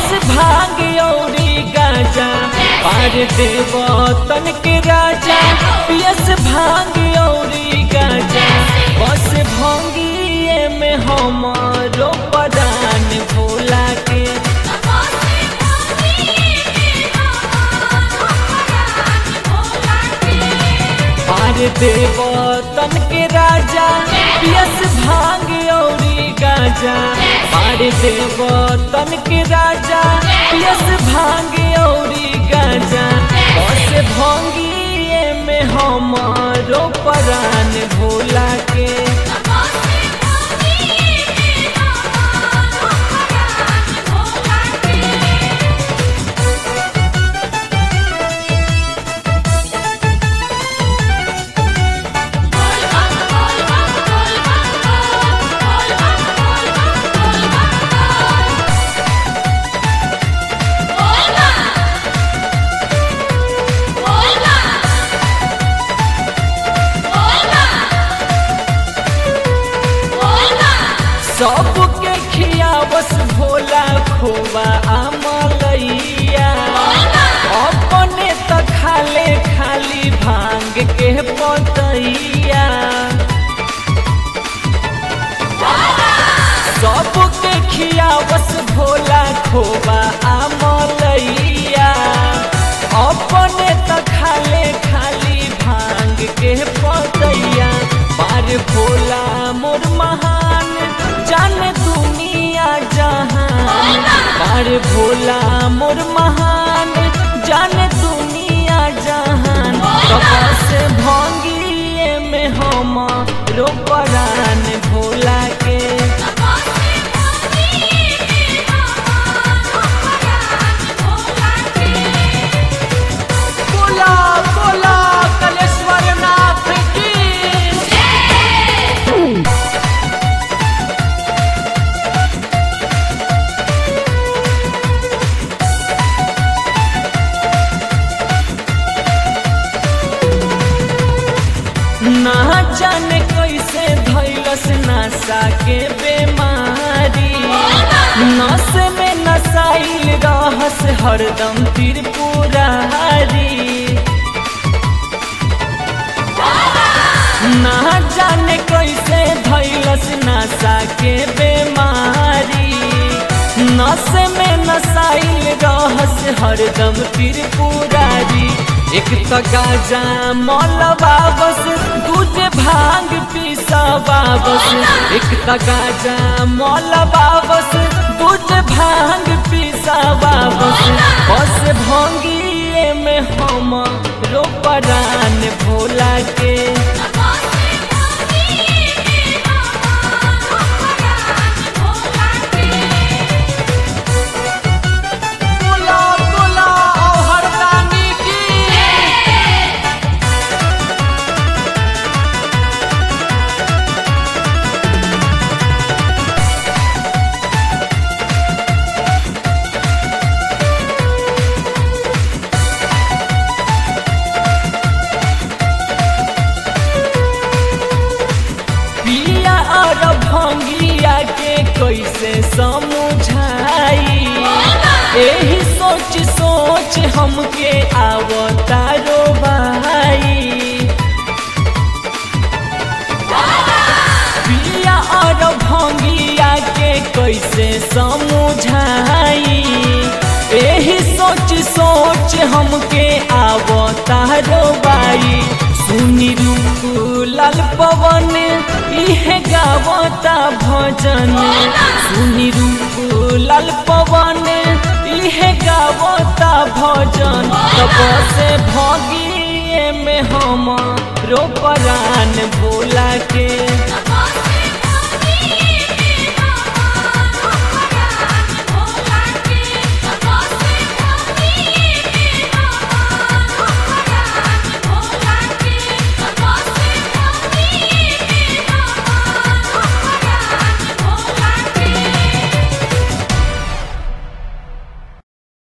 भांग औरी गाजा पार देव तन के राजा पियस भांग औरी गाजा बस भंगिए में हमारो पदान भोला के पार देव तन के राजा पियस भांग औरी गाजा पार देव तन के राजा पियस भांग औरी गाजा बस भंगिए में हमारो परान भोला के सबके खियावस भोला खोबा आमलैया अपने त खाले खाली भांग के पतैया सबके खियावस भोला खोबा आमलैया अपने त खाले खाली भांग के पतैया बार भोला मोर महान जाने दुनिया जहान बार भोला मोर महान जाने दुनिया जहान कपास भंगिए में हम रोपरान भोला के बोला बोला कलेश्वर नाथ की ना जाने कैसे धैलस नशा के बेमारी नस में नसाइल रहस हरदम त्रिपुरारी ना जाने कैसे धैलस नशा के बेमारी नस में नसाइल रहस हरदम त्रिपुरारी एक त गाजा मलबा बस दूजे भांग पीसबा बस एक त गाजा मलबा बस दूजे भांग पीसबा बस बस भंगिए में हम रोपरान भोला के बोला बोला ओ हरदानी की पिया और भंगिया के कैसे समझाई एही सोच सोच हमके आवता रो भाई पिया और भंगिया के कैसे समझाई एही सोच सोच हमके आवता रो बाई सुनी रूप लाल पवन इहे गावता भजन सुनी रूप लाल पवन इहे गावता भजन तब से भगिए में हम रोपरान भोला के